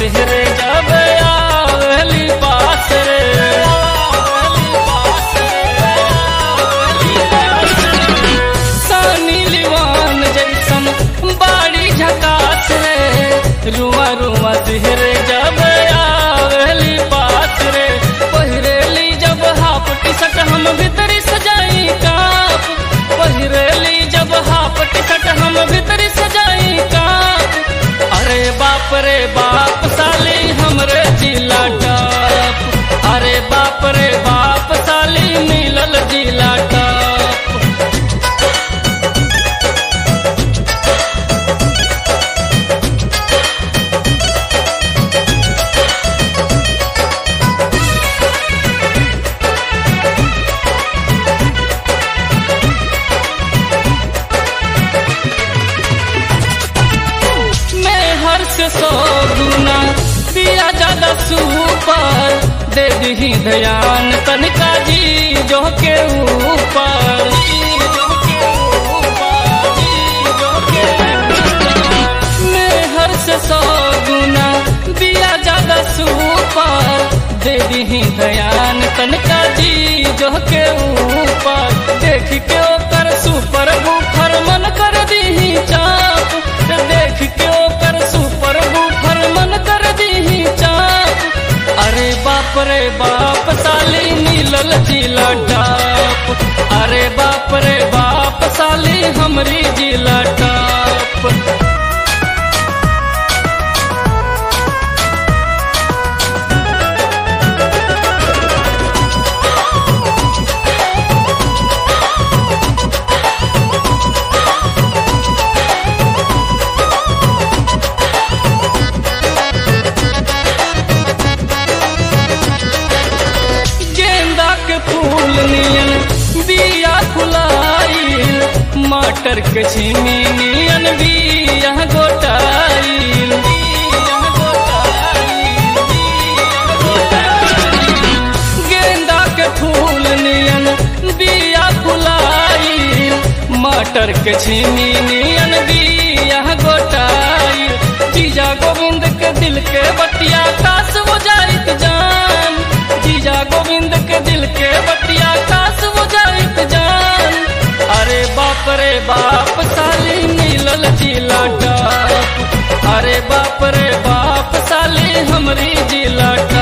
सिहरे जब आवेली पास रे सानी लिवान जैसन बाड़ी झकास रे रुआ रुआ सिहरे जब आवेली पास रे पहिरेली जब हाफ टी शर्ट हम भीतरी सजाई काप पहिरेली जब हाफ टी शर्ट हम भीतरी सजाई काप अरे बाप रे बाप साली हमरे जिला टॉप अरे बाप रे बाप साली मिलल जिला टॉप मैं हर से सौ गुना दिया ज्यादा सुपर दे दी ध्यान तनिका जी जो के ऊपर मैं हर से सौ गुना दिया ज्यादा सुपर दे दी ध्यान तनिका जी जो के ऊपर देख के ओकर सुपर बुफर मन कर दी चाप देख के ओकर सुपर बुफर मन कर दी चाप अरे बाप रे बाप साली मिलल जिला टाप अरे बाप रे बाप साली हमरी जिला टाप गेंदा के फूल नियन बिया फुलाइल मटर के छिमी नियन बिया गोटाइल गेंदा के फूल नियन बिया फुलाइल मटर के छिमी नियन बिया गोटाइल जीजा गोविंद के दिल के बतिया कास हो जाइत जान जीजा गोविंद के दिल के बतिया कास हो जाइत जान अरे बाप रे बाप साली मिलल जिला टाप अरे बाप रे बाप साली हमरी जिला